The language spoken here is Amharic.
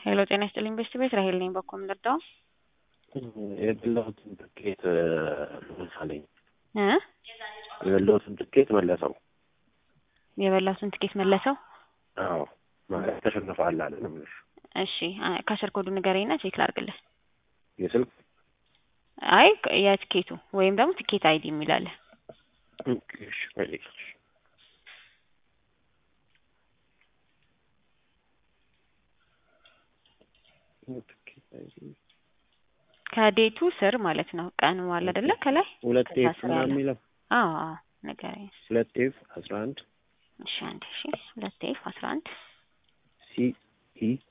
ሄሎ ጤና ይስጥልኝ ቤስት ቤት ራሄል ነኝ። በኮም ልርዳው የበላሁትን ትኬት መለሳለኝ። እ የበላሁትን ትኬት መለሰው። የበላሁትን ትኬት መለሰው። አዎ ማለት ተሸንፈሃል አለ ነው የምልሽ። እሺ አ- ካሸር ኮዱ ንገረኝና ቼክ ላድርግልህ። የስልክ አይ የትኬቱ ወይም ደግሞ ትኬት አይዲ የሚላለ እሺ፣ ቆይ ትኬት አይዲ ከዴቱ ስር ማለት ነው። ቀኑ አለ አይደለ? ከላይ ሁለት ከዛ ኤፍ ስር ምናምን ያለ የሚለው አዎ አዎ ንገረኝ። ሁለት ኤፍ አስራ አንድ እሺ አንድ እሺ ሁለት ኤፍ አስራ አንድ ሲ ኢ